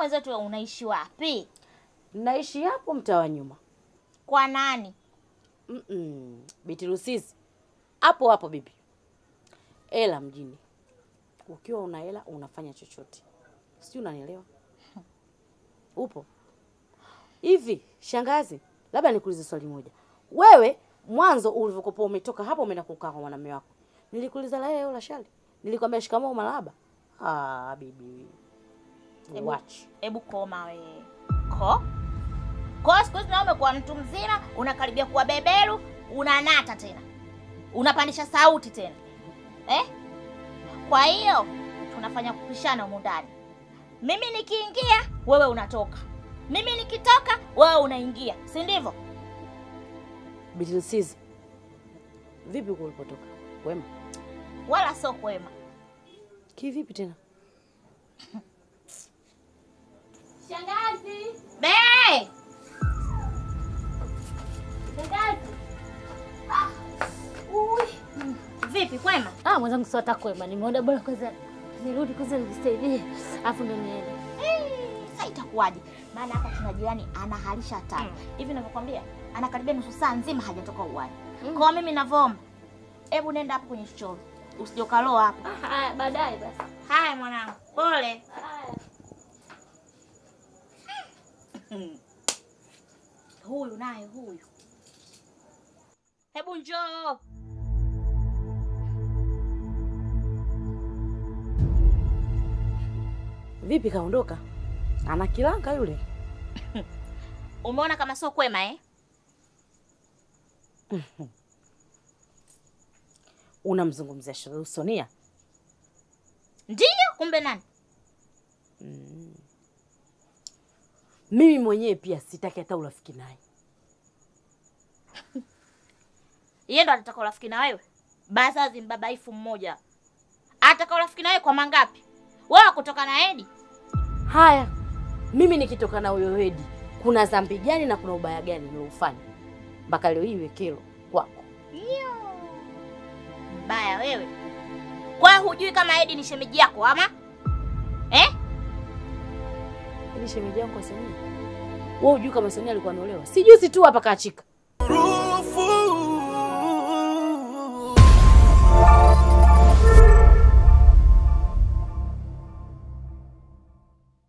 mwenzetu wewe unaishi wapi? Naishi hapo mtaa wa nyuma. Kwa nani? Mm-mm. Biti Lusisi. Hapo hapo bibi. Hela mjini. Ukiwa una hela unafanya chochote. Sijui unanielewa? Upo? Hivi, shangazi, labda nikuulize swali moja. Wewe mwanzo ulivyokuwa umetoka hapo umeenda kukaa kwa mwanamume wako. Nilikuuliza la leo la shali. Nilikwambia shikamoo malaba. Ah, bibi. Hebu- Watch. Hebu koma wewe. Ko? Ko siku hizi nawe umekuwa mtu mzima, unakaribia kuwa beberu, unanata tena. Unapandisha sauti tena. Eh? Kwa hiyo tunafanya kupishana humu ndani. Mimi nikiingia, wewe unatoka. Mimi nikitoka, wewe unaingia. Si ndivyo? Biti Lusisi. Vipi huko ulipotoka? Wema. Wala sio kwema. Kivipi tena? Shangazi. Be! Shangazi. Ah. Ui. Mm. Vipi kwema? Ah, mwenzangu sio hata kwema. Nimeona bora kwanza nirudi kwanza nijisaidie. Alafu ndo niende. Eh, Sasa itakuwaje? Maana hapa tuna jirani anahalisha hatari. Hivi ninavyokuambia, anakaribia nusu saa nzima hajatoka uwani. Kwa mimi ninavyoomba, hebu nenda hapo kwenye chochoro. Usije ukaloa hapo. Haya, baadaye basi. Haya mwanangu. Pole. Huyu naye huyu. Hebu njoo. Vipi kaondoka? Ana kilanga yule. Umeona kama sio kwema eh? Unamzungumzia Sharifu Sonia? Ndiyo, kumbe nani? Mimi mwenyewe pia sitaki hata urafiki naye. Yeye ndo anataka urafiki na wewe. Bazazi mbabaifu mmoja. Ataka urafiki na wewe kwa mangapi? Wewe kutoka na Edi? Haya, mimi nikitoka na huyo Hedi, kuna dhambi gani na kuna ubaya gani niliofanya mpaka leo hii iwe kero kwako? Yo. Mbaya wewe. Kwa hiyo hujui kama Edi ni shemeji yako ama? Eh? Ili shemeji yangu kwa Sonia. Wewe hujui kama Sonia alikuwa ameolewa? Si juzi tu hapa kaachika.